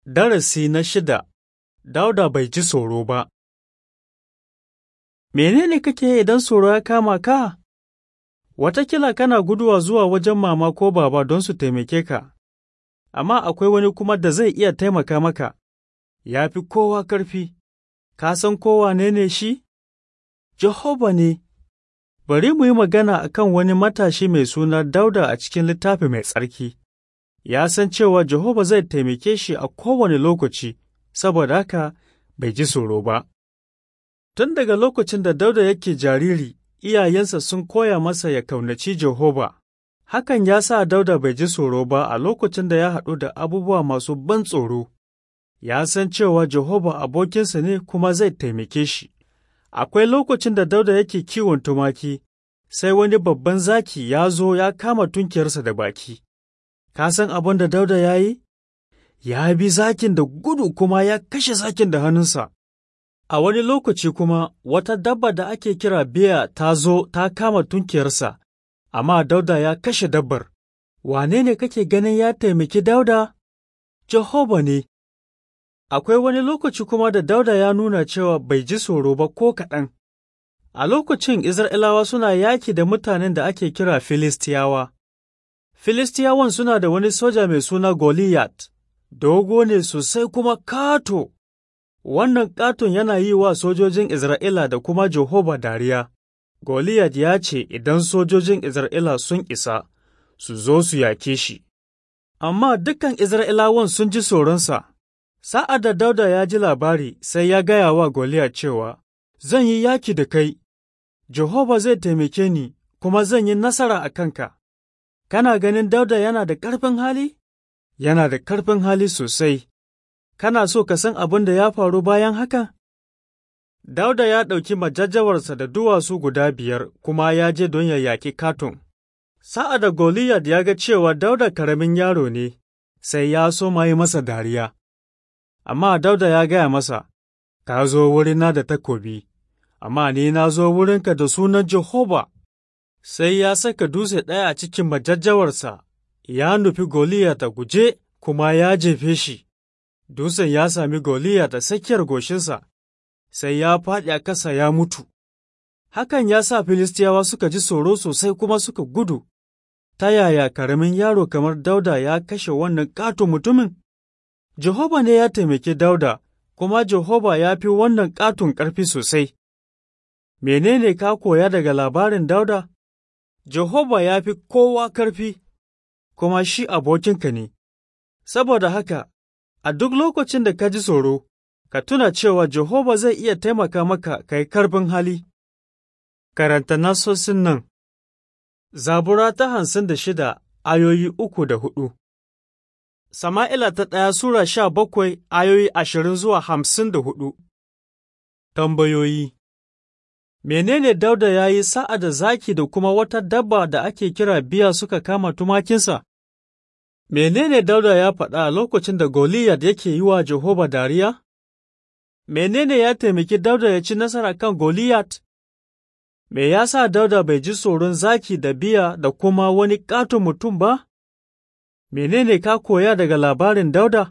Darasi na shida Dauda bai ji tsoro ba Menene kake yi idan tsoro ya kama ka? Watakila kana guduwa zuwa wajen mama ko baba don su taimake ka, amma akwai wani kuma da zai iya taimaka maka, ya fi kowa ƙarfi, ka san kowa ne ne shi? Jehova ne. Bari mu yi magana a kan wani matashi mai suna Dauda a cikin littafi mai tsarki. Ya san cewa Jehova zai taimake shi a kowane lokaci, saboda haka bai ji tsoro ba. Tun daga lokacin da Dauda yake jariri, iyayensa sun koya masa ya kaunaci Jehova. Hakan ya sa Dauda bai ji tsoro ba a lokacin da ya haɗu da abubuwa masu ban tsoro. Ya san cewa Jehova abokinsa ne kuma zai taimake shi. Akwai lokacin da Dauda yake kiwon tumaki, sai wani babban zaki ya zo ya kama tunkiyarsa da baki. Ka san abin da Dauda ya yi? Ya bi zakin da gudu kuma ya kashe zakin da hannunsa. A wani lokaci kuma wata dabba da ake kira biya ta zo ta kama tunkiyarsa, amma Dauda ya kashe dabbar. Wane ne kake ganin ya taimaki Dauda? Jehova ne. Akwai wani lokaci kuma da Dauda ya nuna cewa bai ji tsoro ba ko kaɗan. A lokacin Isra'ilawa suna yaki da mutanen da ake kira Filistiyawa. Filistiyawan suna da wani soja mai suna Goliath, dogo ne sosai kuma kato. Wannan katon yana yi wa sojojin Isra'ila da kuma Jehova dariya. Goliath ya ce idan sojojin Isra'ila sun isa, su zo su yake shi. Amma dukan Isra'ilawan sun ji tsoronsa. Sa'ad da Dauda ya ji labari sai ya gaya wa Goliath cewa, Zan yi yaki da kai, Jehova zai taimake ni, kuma zan yi nasara a kanka. Kana ganin Dauda yana da ƙarfin hali? Yana da ƙarfin hali sosai. Kana so ka san abin da ya faru bayan haka? Dauda ya ɗauki majajjawarsa da duwatsu guda biyar kuma ya je don ya yaƙi Katon. Sa'ad da Goliath ya ga cewa Dauda karamin yaro ne, sai ya so ma yi masa dariya. Amma Dauda ya gaya masa, Ka zo wurina da takobi, amma ni na zo wurinka da sunan Jehova. Sai ya saka dutse ɗaya a cikin majajjawarsa, ya nufi Goliya ta guje kuma ya jefe shi. Dutsen ya sami Goliya ta tsakiyar goshinsa, sai ya faɗi a ƙasa ya mutu. Hakan ya sa Filistiyawa suka ji tsoro sosai kuma suka gudu. Ta yaya karamin yaro kamar Dauda ya kashe wannan ƙato mutumin? Jehova ne ya taimaki Dauda, kuma Jehova ya fi wannan ƙaton ƙarfi sosai. Menene ka koya daga labarin Dauda? Jehova ya fi kowa ƙarfi, kuma shi abokinka ne, saboda haka, a duk lokacin da ka ji tsoro, ka tuna cewa Jehova zai iya taimaka maka ka yi karfin hali. Karanta nasosin nan, Zabura ta hamsin da shida ayoyi uku da hudu. Sama'ila ta ɗaya Sura sha bakwai ayoyi ashirin zuwa hamsin da hudu. Tambayoyi Menene Dauda ya yi sa'a da zaki da kuma wata dabba da ake kira biya suka kama tumakinsa? Menene Dauda ya faɗa a lokacin da Goliyat yake yi wa Jehova dariya? Menene ya taimaki Dauda ya ci nasara kan Goliyat? Me ya sa Dauda bai ji tsoron zaki da biya da kuma wani ƙaton mutum ba? Menene ka koya daga labarin Dauda?